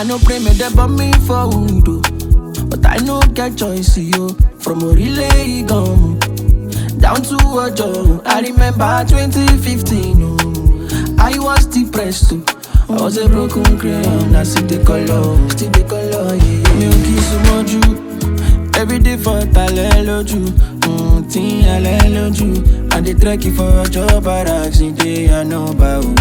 I no pray me they burn me for wood, oh. but I no get choice, yo. From a relay gum down to a job. I remember 2015, oh. I was depressed too. I was a broken crayon, I see the color, still the color, yeah. Me ò kí súnmọ́ jù, everyday for talẹ́ lójú, mm, tí alẹ́ lójú. I dey trek for ọjọ́ barracks, ní day I know bá o.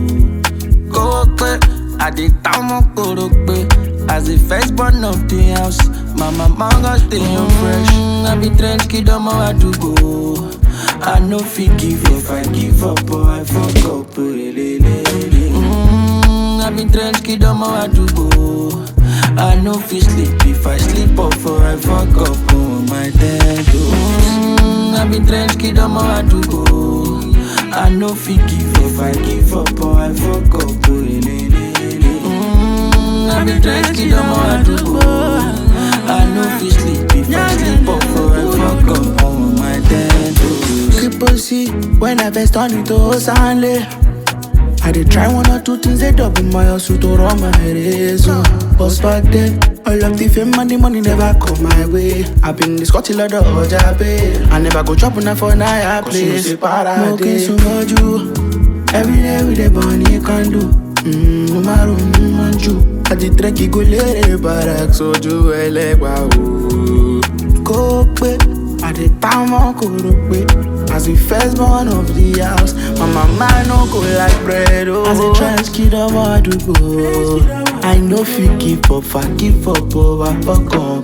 Kó pẹ́, I dey ta ọmọ kóró pé, as the first born of the house, my mama gon stay on fresh. I be trench kid ọmọ àdúgbò. I no fit give up, I give up, or I fuck up. Lelelele. Mm, I be trench kid ọmọ àdúgbò. I no fit sleep if I sleep up or I fuck up on my dead mm, I be trench kid ọmọ àdúgbò. I no fit give up, I give up or I fuck up. Lelelele. Mm, I be trench kid ọmọ àdúgbò. I no fit sleep if I sleep up or I fuck up on my dead Triple C, when I first turn into Osanle. I did try one or two things, they double my hustle to run my race. Oh. But back then, all of the fame and the money never come my way. i been this got till the Oja pay. I never go chop on for Naya place. No case so much you. Every day with the bunny can do. Mm, no matter who you. I did trek go lere barak so ju elegba o. Kó pé àdè táwọn kò rò pé as the first born of the house my mama no go like bread o. as a trans kid ọmọ àdúgbò I no fit give up I give up o I fuck up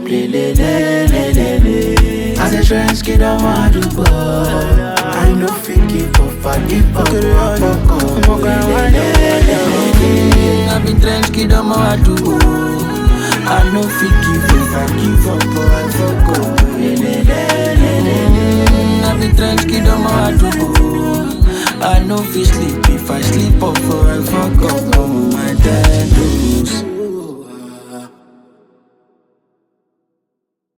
lelelelelele. as a trans kid ọmọ àdúgbò I no fit give up I give up o I fuck up lelelelelele. I be trench kid ọmọ àdúgbò. I no fit give up, I give up or I fuck up. Lelelelelele. I be trench kid ọmọ àdúgbò. I no fit sleep if I sleep up or I fuck up on my dead